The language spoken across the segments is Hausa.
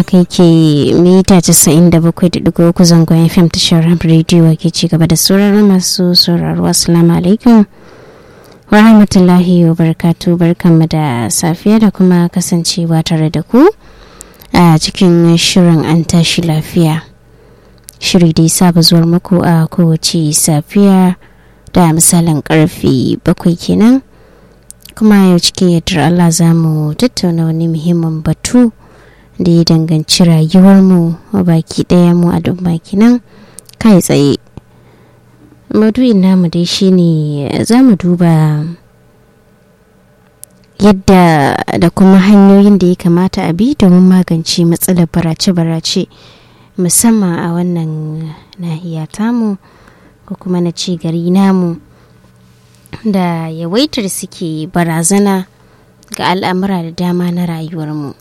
kai ke mita 97.3 zangon fm tashar rediyo ke ci gaba da sauraron masu sauraro assalamu alaikum wa rahmatullahi wa barkatu barkanmu da safiya da kuma kasancewa tare da ku a cikin shirin an tashi lafiya shiri da ya saba zuwar muku a kowace safiya da misalin karfe bakwai kenan kuma yau cikin yadda Allah za mu tattauna wani muhimmin batu da ya danganci rayuwarmu baki ɗaya mu a duk baki nan kai tsaye maudu'in namu dai shine za mu duba yadda da kuma hanyoyin da ya kamata a bi domin magance matsalar barace-barace musamman a wannan nahiya tamu ko kuma na ci gari namu da yawaitar suke barazana ga al'amura da dama na rayuwarmu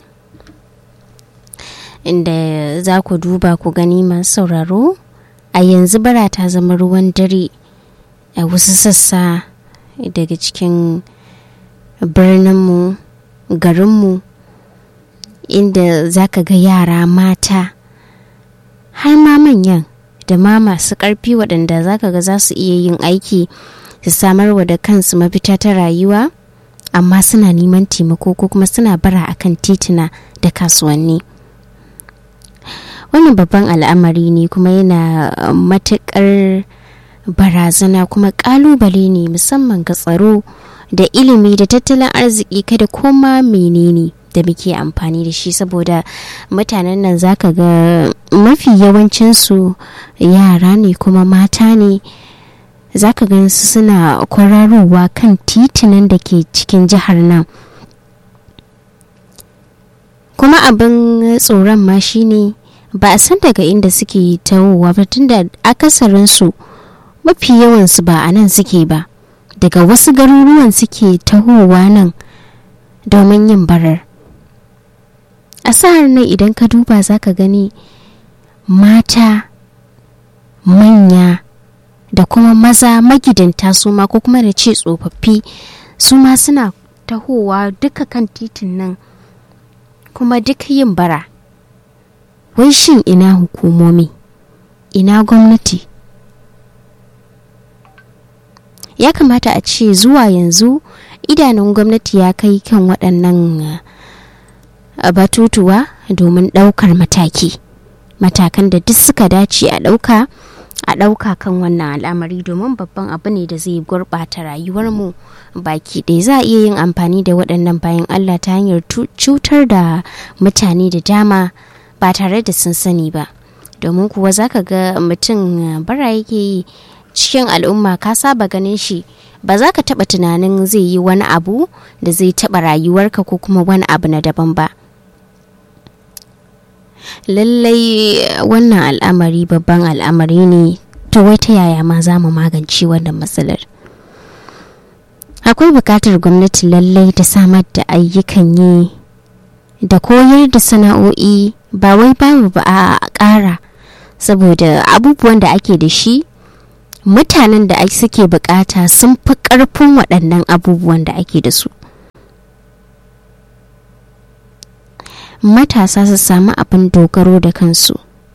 inda za ku duba ku gani masu sauraro a yanzu bara ta zama ruwan dare a wasu sassa daga cikin birninmu garinmu inda za ka ga yara mata har ma manyan da ma masu ƙarfi waɗanda za ka ga za su iya yin aiki su samarwa da kansu mafita ta rayuwa amma suna neman taimako ko kuma suna bara akan tituna da kasuwanni wannan babban al'amari ne kuma yana matuƙar barazana kuma ƙalubale ne musamman ga tsaro da ilimi da tattalin arziki kada koma menene da muke amfani da shi saboda mutanen nan zaka ga mafi yawancinsu yara ne kuma mata ne zaka gan su suna kwararowa kan titunan da ke cikin jihar nan kuma abin tsoron ma shine ba a san daga inda suke tawowa ba tunda akasarinsu mafi yawansu ba a nan suke ba daga wasu garuruwan suke tahowa nan domin yin barar a sa'ar nan idan ka duba za ka gani mata manya da kuma maza magidanta su ma ko kuma da ce tsofaffi su ma suna tahowa duka kan titin nan kuma duk yin bara wai shin ina hukumomi ina gwamnati ya kamata a ce zuwa yanzu idanun gwamnati ya kai kan waɗannan batutuwa domin ɗaukar mataki matakan da duk suka dace a ɗauka a ɗauka kan wannan al'amari domin babban abu ne da zai gurɓata rayuwarmu baki ɗaya za a iya yin amfani da waɗannan bayan allah ta hanyar cutar da mutane da dama ba tare da sun sani ba domin kuwa za ka ga mutum bara yake yi cikin al'umma ka saba ganin shi ba za ka taɓa tunanin zai yi wani abu da zai taɓa rayuwarka ko kuma wani abu na daban ba lallai wannan al'amari babban al'amari ne to wai ta yaya ma za mu magance wannan matsalar akwai buƙatar gwamnati lallai ta samar da ayyukan yi da koyar da sana'o'i ba wai babu ba a ƙara saboda abubuwan da ake da shi mutanen da suke bukata sun fi ƙarfin waɗannan abubuwan da ake da su matasa su samu abin dogaro da kansu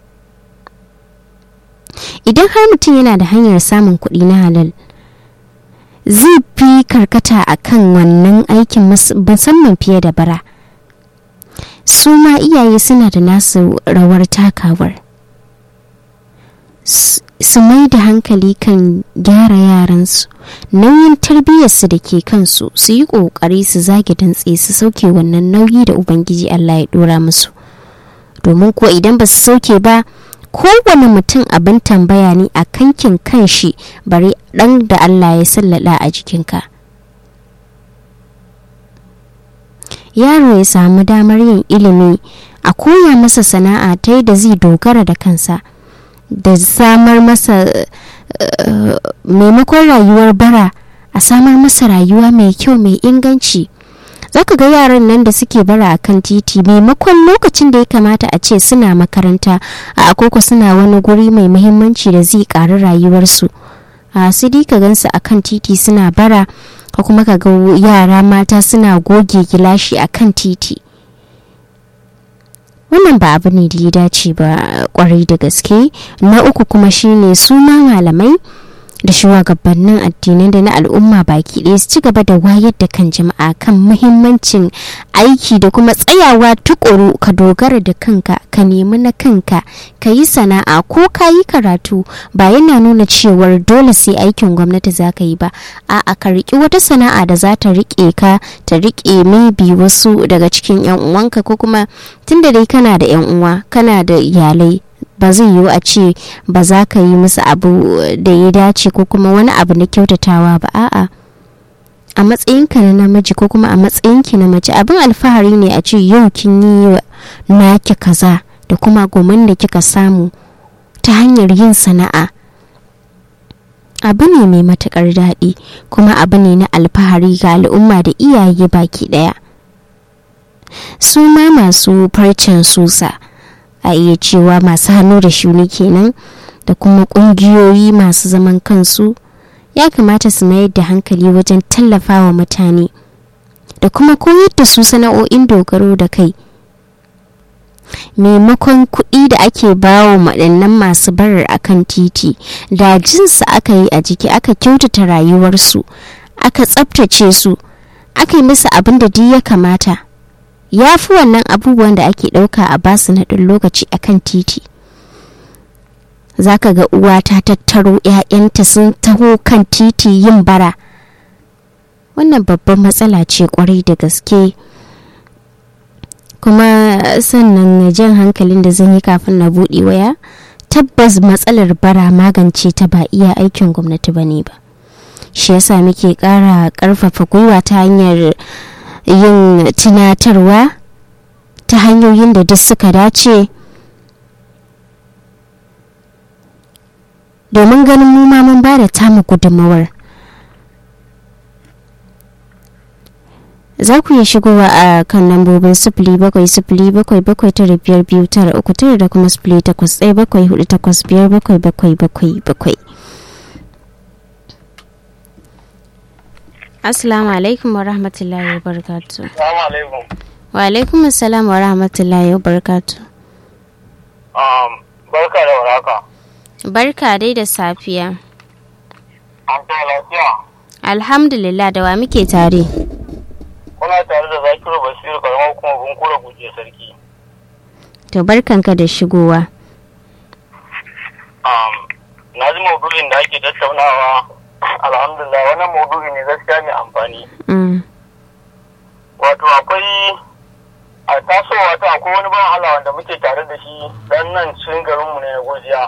idan har mutum yana da hanyar samun kuɗi na halal zai fi karkata a kan wannan aikin musamman fiye da bara su ma iyaye suna da nasu rawar takawar su mai da hankali kan gyara yaransu nauyin tarbiyyarsu da ke kansu su yi ƙoƙari su zage dantse su sauke wannan nauyi da ubangiji allah ya ɗora musu domin kuwa idan ba su sauke ba kowane mutum abin tambaya ne a kankin kanshi bari ɗan da allah ya sallada a jikinka yaro ya samu damar yin ilimi a koya masa sana'a ta da zai dogara da kansa da samar masa maimakon rayuwar bara a samar masa rayuwa mai kyau mai inganci zaka ga yaran nan da suke bara a kan titi maimakon lokacin da ya kamata a ce suna makaranta a akoko suna wani guri mai muhimmanci da zai ƙari rayuwarsu a su ka gansu a kan titi suna bara ko kuma ka ga yara mata suna goge gilashi a kan titi wannan ba abu ne da ya dace ba kwarai da gaske na uku kuma shine su ma malamai da shugabannin addinai da na al'umma baki ɗaya su ci gaba da wayar da kan jama'a kan muhimmancin aiki da kuma tsayawa tukuru ka dogara da kanka ka nemi na kanka ka yi sana'a ko ka yi karatu ba yana nuna cewar dole sai aikin gwamnati za ka yi ba a'a ka riƙi wata sana'a da za ta riƙe ka ta riƙe maybe wasu daga cikin 'yan uwanka ko kuma tunda dai kana da 'yan uwa kana da iyalai ba zai yiwu a ce ba za ka yi musu abu da ya dace ko kuma wani abu na kyautatawa ba a'a a matsayinka na namiji ko kuma a matsayinki na mace abin alfahari ne a ce yau kin yi naki kaza da kuma goman da kika samu ta hanyar yin sana'a abu ne mai matukar daɗi kuma abu ne na alfahari ga al'umma da iyaye baki ɗaya su ma masu farcen susa a iya cewa masu hannu da shuni kenan da kuma kungiyoyi masu zaman kansu ya kamata su mayar da hankali wajen tallafawa mutane da kuma koyar da su sana'o'in dogaro da kai maimakon kuɗi da ake bawa waɗannan masu barar akan titi da jinsu aka yi a jiki aka kyautata rayuwarsu aka tsabtace su aka yi musu abin da duk ya kamata ya fi wannan abubuwan da ake ɗauka a basu na ɗan lokaci a kan titi zaka ga uwa ta tattaro 'ya'yanta sun taho kan titi yin bara wannan babban matsala ce kwarai da gaske kuma sannan jan hankalin da zan yi kafin na buɗe waya tabbas matsalar bara magance ta ba iya aikin gwamnati ba ne ba shi yasa muke ƙara ƙarfafa gwiwa ta hanyar yin tunatarwa ta hanyoyin da duk suka dace domin ganin mu ma mun ba da tamu gudunmawar za ku iya shigowa a kan lambobin sifili bakwai sifili bakwai bakwai tara biyar biyu tara uku tara da kuma sifili takwas ɗaya bakwai hudu takwas biyar bakwai bakwai bakwai bakwai Assalamu alaikum wa rahmatullahi wa barakatu. Assalamu alaikum. Wa alaikum assalam wa rahmatullahi wa barakatu. Um, barka da waraka. Barka dai da safiya. An ta lafiya. Alhamdulillah da wa muke tare. Kuna tare da Zakiru Basiru karamar kuma bunkura guje sarki. To barkanka da shigowa. Um, na ji maudu'in da ake tattaunawa alhamdulillah wannan maudu'i ne gaskiya mai amfani. Mm. Wato akwai a tasowa ta akwai wani ban Allah wanda muke tare da shi dan nan cikin garinmu ne na gojiya.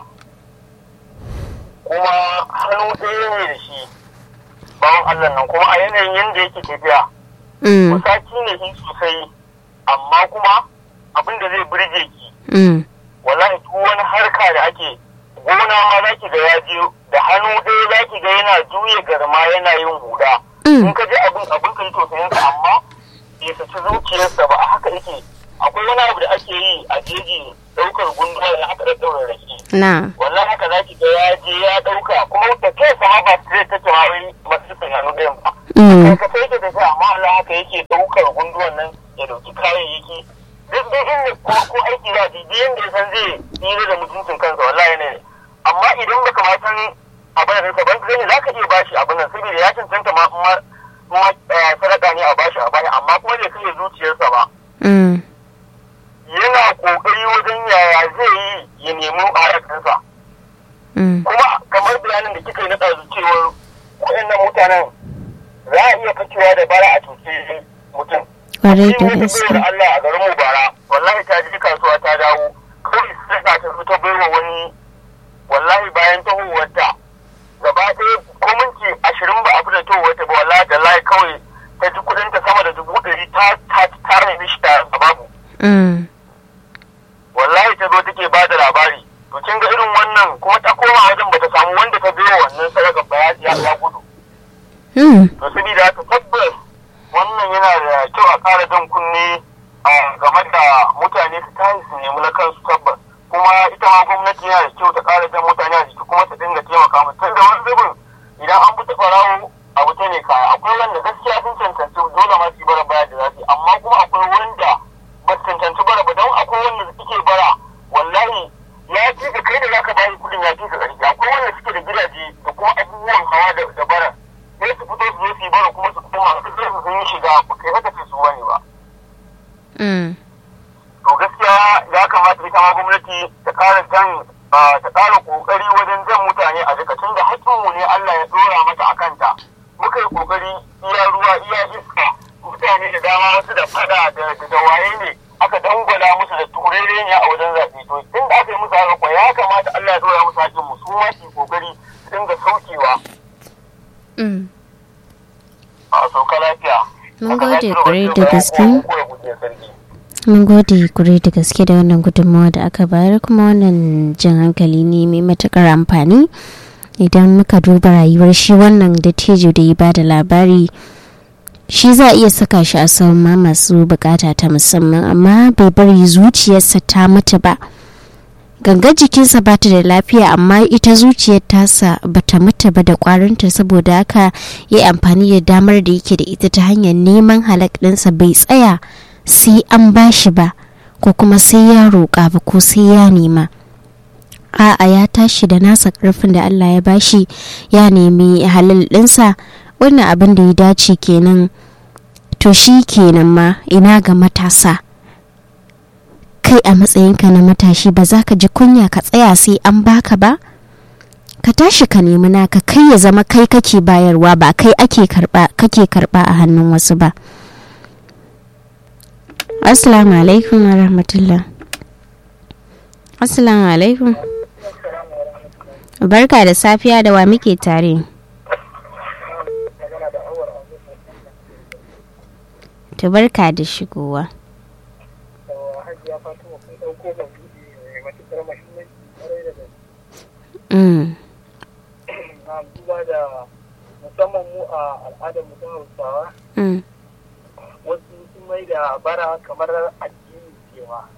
Kuma hannu ɗaya ne da shi bawan Allah nan kuma a yanayin yadda yake tafiya. Mm. Musaki ne shi sosai amma kuma abin da zai burge ki Mm. wallahi duk wani harka da ake gona ma za ki ga ya je da hannu ɗaya za ki ga yana juya garma yana yin huda Mm. in ka ji abin abin ka yi tausayin sa amma bai saci zuciyarsa ba a haka yake akwai wani abu da ake yi a jeji ɗaukar gunduwa da aka ɗaɗɗaura rake Na. wallahi haka za ki ga ya je ya ɗauka kuma da kai sama ba sai ta ce ma wai masu sun hannu ɗayan ba Mm. ka sai ke tafiya amma Allah haka yake ɗaukar gunduwan nan ya ɗauki kayayyaki duk duk inda ko ko aiki za ji duk yanda ya san zai tsira da mutuncin kansa wallahi ne amma idan baka ma san abin da ka ban kai za ka iya bashi abin nan saboda ya cancanta ma ma ma eh, sadaka ne a bashi a bashi amma kuma bai kashe zuciyarsa ba Mm. yana kokari wajen yaya zai yi ya nemi harakansa Mm. kuma kamar bayanin da kika yi na ɗazu cewar waɗannan mutanen za a iya fakewa da bara a cuce mutum Kwarai Shi da wata gaske. bayar Allah a garin mu bara wallahi ta je kasuwa ta dawo kawai sai ta tafi ta baiwa wani wallahi bayan tahowarta gaba ɗaya ko minti ashirin ba a fita tahowarta ba wallahi da layi kawai ta ji kuɗin ta sama da dubu ɗari ta ta ta raini shi ta babu Mm. wallahi ta zo take ba da labari to kin ga irin wannan kuma ta koma wajen bata samu wanda ta baiwa wannan sadaka ba ya ya gudu Mm. to saboda haka tabbas wannan yana da kyau a ƙara jan kunne a game da mutane su tashi su nemi na kansu tabbas kuma ita ma gwamnati yana da kyau ta ƙara jan mutane a jiki kuma ta dinga taimaka musu tunda wani zubin idan an fita ɓarawo a wuta ne kaya akwai wanda gaskiya sun cancanci dole ma su yi bara baya da za su yi amma kuma akwai wanda ba su cancanci bara ba don akwai akwai wanda suke bara wallahi ya fi ka kai da zaka bayi kudin ya fi ka ƙarfi akwai wanda suke da gidaje da kuma abubuwan hawa da da bara sai su fito su zo su yi bara kuma su koma su sai su sun yi shiga ba kai haka ce su wani ba Mm. to gaskiya ya kamata ita ma gwamnati ta ƙara jan ta ƙara ƙoƙari wajen jan mutane a jika tun da haƙƙinmu ne Allah ya ɗora mata a kanta muka yi ƙoƙari iya ruwa iya iska mutane da dama wasu da fada da da waye ne aka dangwala musu da turere ne a wajen zaɓe to tun da aka yi musu haka kuwa ya kamata Allah ya ɗora musu haƙƙinmu su ma su yi ƙoƙari su dinga saukewa Mm. a sauka lafiya. Mun Haka gode lafiya ƙwarai wajen da bayan gaske. kowa ko ya guje sarki. mun gode kure da gaske da wannan gudunmawa da aka bayar kuma wannan jan hankali ne mai matukar amfani idan muka duba rayuwar shi wannan dattijo da ya ba da labari shi za a iya saka shi a sauran ma masu bukata ta musamman amma bai bari zuciyarsa ta mutu ba gangar jikinsa ba ta da lafiya amma ita zuciyar tasa ba ta mutu ba da kwarinta saboda haka ya yi amfani da damar da yake da ita ta hanyar neman halak ɗinsa bai tsaya sai an bashi ba ko kuma sai ya roƙa ba ko sai ya nema a'a ya tashi da nasa ƙarfin da Allah ya bashi ya nemi halal ɗinsa wannan abin da ya dace kenan to shi kenan ma ina ga matasa kai a matsayinka na matashi ba za ka ji kunya ka tsaya sai an baka ba ka tashi ka nemi naka kai ya zama kai kake bayarwa ba kai ake karba kake karba a hannun wasu ba assalamu alaikum wa rahmatullah assalamu alaikum barka da safiya da wa muke tare ta barka da shigowa Mm. duba da musamman mu a al'adar mu ta hausawa Mm. wasu sun mai da bara kamar addini cewa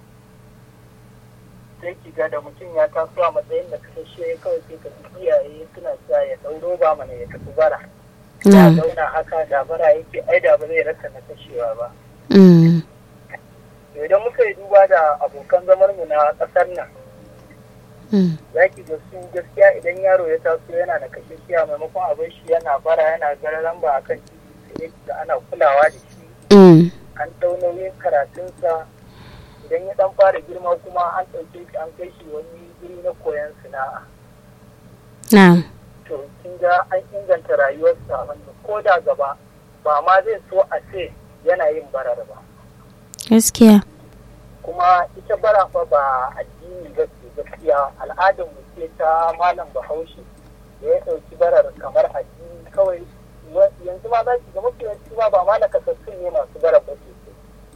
sai ki ga da mutum ya taso a matsayin da kasashe kawai sai ka ji iyaye suna sa ya ɗau roba mana ya tafi bara ya Mm. zauna haka da bara yake ai da ba zai rasa na kashewa ba Mm. To idan muka yi duba da abokan zamar mu na ƙasar nan Mm. za ki ga su gaskiya idan yaro ya taso yana da kashishiya maimakon abin shi yana bara yana gararan ba akan titi sai da ana kulawa da shi Mm. an ɗau nauyin karatunsa idan ya ɗan fara girma kuma an ɗauke shi an kai shi wani guri na koyon sana'a Na'am. to kin ga an inganta rayuwarsa wanda ko da gaba ba ma zai so a ce yana yin barar ba Gaskiya. kuma ita bara fa ba addini ba ce gaskiya al'adar mu ce ta malam bahaushe da ya ɗauki barar kamar addini kawai wa- yanzu ma za ki ga mafi yawanci ma ba ma na kasassun ne masu barar ba sosai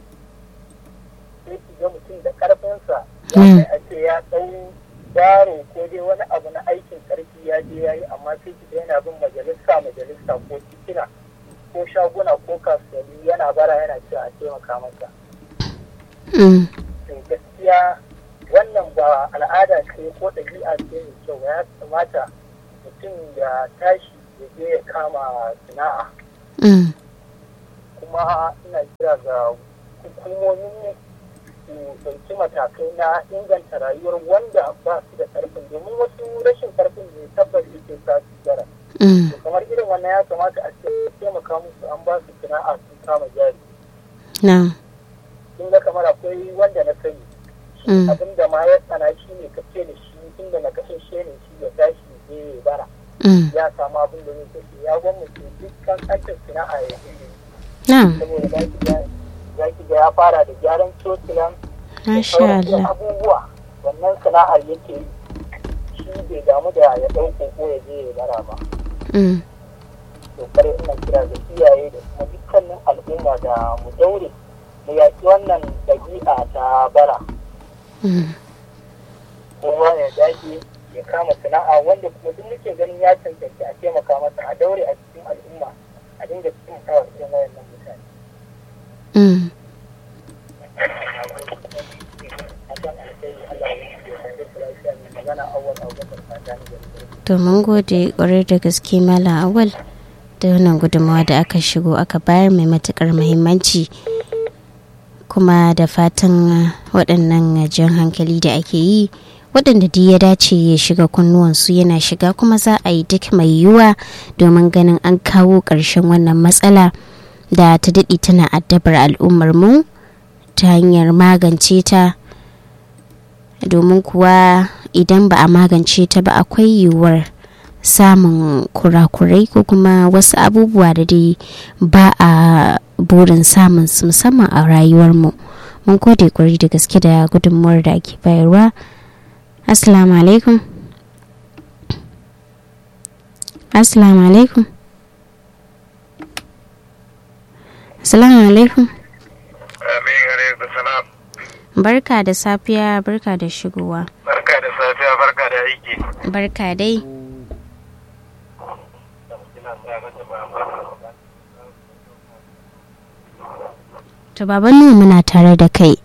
sai ki ga mutum da ƙarfinsa ya Mm. kai a ce ya ɗau yaro ko dai wani abu na aikin ƙarfi ya je ya yi amma sai ki ga yana bin majalisa majalisa ko titina ko shaguna ko kasuwanni yana bara yana cewa a taimaka masa Mm. to gaskiya wannan ba al'ada ce ko ɗabi'a ce mai kyau ya kamata mutum ya tashi ya je ya kama sana'a Mm. kuma ina kira ga hukumomin su ɗauki matakai na inganta rayuwar wanda ba su da ƙarfin domin wasu rashin ƙarfin ne tabbas yake sa su gara Mm. to kamar irin wannan ya kamata a ce taimaka musu an ba su sana'a sun kama jari Na'am. kin ga kamar akwai wanda na sani shi Mm. abin da ma ya tsana shi ne ka ce da shi inda na kashe shi ne shi ya tashi ya je ya bara Mm. ya samu abin da zai kashe ya gwamnati dukkan aikin sana'a ya yi Na'am. saboda za ki ga za ki ga ya fara da gyaran cocilan da Masha sauran dai Allah. abubuwa wannan sana'ar yake yi shi bai damu da ya ɗauko ko ya je ya bara ba Mm. to kare ina kira ga iyaye da kuma dukkanin al'umma da mu daure mu yaƙi wannan ɗabi'a ta bara Mm. kowa ya dage ya kama sana'a wanda kuma duk muke ganin ya cancanci a taimaka masa a daure a cikin al'umma a dinga taimakawa irin wayannan mutane. Mm. Akan alkhairi Allah ya yi ya kare ku lafiya mai magana awwal abubakar fata ne da rigar. To mun gode kwarai da gaske Malam Awal da wannan gudunmawa da aka shigo aka bayar mai matukar muhimmanci. kuma da fatan waɗannan jan hankali da ake yi waɗanda duk ya dace ya shiga kunnuwansu yana shiga kuma za a yi duk mai yiwuwa domin ganin an kawo ƙarshen wannan matsala da ta daɗe tana addabar al'ummar mu ta hanyar magance ta domin kuwa idan ba a magance ta ba akwai yiwuwar samun kurakurai ko kuma wasu abubuwa da dai ba a burin samun su musamman a rayuwarmu mun gode kwari da gaske da gudunmuwar da ake bayarwa assalamu alaikum assalamu alaikum assalamu alaikum barka da safiya barka da shigowa barka da safiya barka da aiki barka dai to baban nuhu muna tare da kai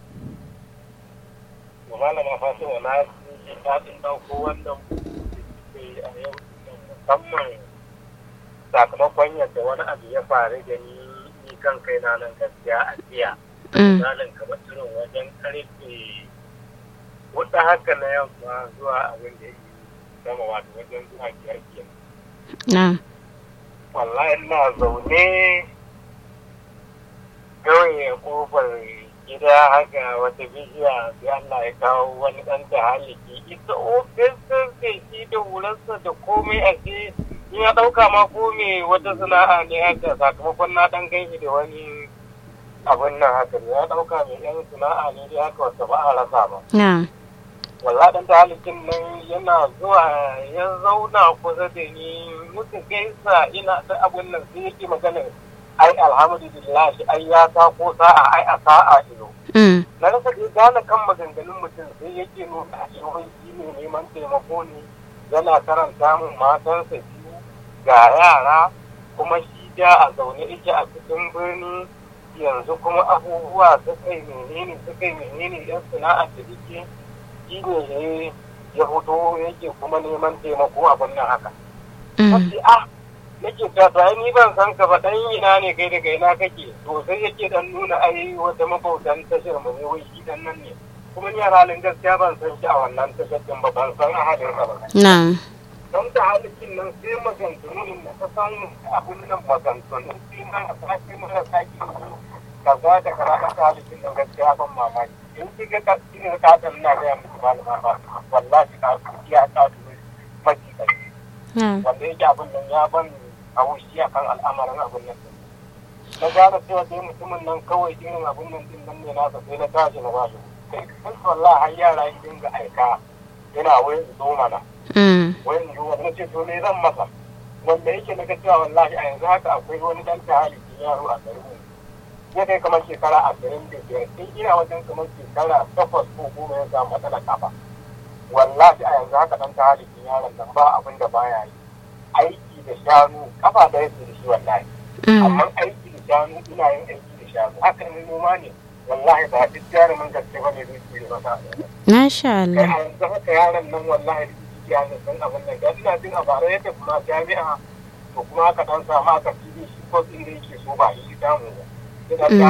malama fatima na ji daɗin ɗauko wannan a yau musamman sakamakon yadda wani abu ya faru da ni ni kan kai na nan gaskiya a jiya misalin kamar irin wajen karfe hudu haka na yamma zuwa abin da ya gama wato wajen zuwa biyar kenan wallahi ina zaune kawai kofar gida haka wata bishiya sai Allah ya kawo wani ɗan ta haliki ita ofis sai shi da hularsa da komai a ce ya ɗauka ma ko me wata sana'a ne haka sakamakon na ɗan gaishi da wani abin nan haka ne ya ɗauka mai yan sana'a ne dai haka wata ba a rasa ba. Walla ɗan ta halikin nan yana zuwa ya zauna kusa da ni muka gaisa ina ta abin nan sai yake maganar ai alhamdulillah shi ai ya ta ko sa'a ai a sa'a ido. Na rasa dai gane kan maganganun mutum sai yake nuna a shi ne neman taimako ne yana karanta min matansa biyu ga yara kuma shi da a zaune yake a cikin birni yanzu kuma abubuwa suka yi menene suka yi menene yan sana'ar da yake shi ne ya fito yake kuma neman taimako abin nan haka. Wasu ah nake ta to ai ni ban san ka ba dan ina ne kai daga ina kake to sai yake dan nuna ai wata mabautan tashar mu ne wai shi dan nan ne kuma ni a halin gaskiya ban san shi a wannan tashar din ba ban san a halin ka ba na'am don da halikin nan sai maganganun da ta san abun nan maganganun sai ma a sake mara sake kaza da kaza ta halikin nan gaskiya ban mamaki in ki ga ina ka dan na ga muku malama ba wallahi ka ya ta maki kai wanda yake abin nan ya ban a wushi a kan al'amarin abin nan na gane cewa dai mutumin nan kawai irin abin nan din nan ne nasa sai na tashi na ba shi kai kun wallahi har yara yi dinga aika yana wayan zo mana wayan zo wani ce to me zan masa wanda yake na cewa wallahi a yanzu haka akwai wani dan tahalikin yaro a garin mu ya kai kamar shekara ashirin da biyar sai ina wajen kamar shekara takwas ko goma ya samu matsalar kafa wallahi a yanzu haka dan tahalikin yaron nan ba abin da baya yi aiki da shanu kafa da yake da shi wallahi amma aiki da shanu ina yin aiki da shanu haka ne noma ne wallahi ba duk jarumin gaske ba ne zai tsere masa Masha Allah. a yanzu haka yaron nan wallahi da ciki ya san abin nan ga ina jin a bara yadda kuma jami'a to kuma aka dan samu aka fili shi ko din da yake so ba shi samu ba ina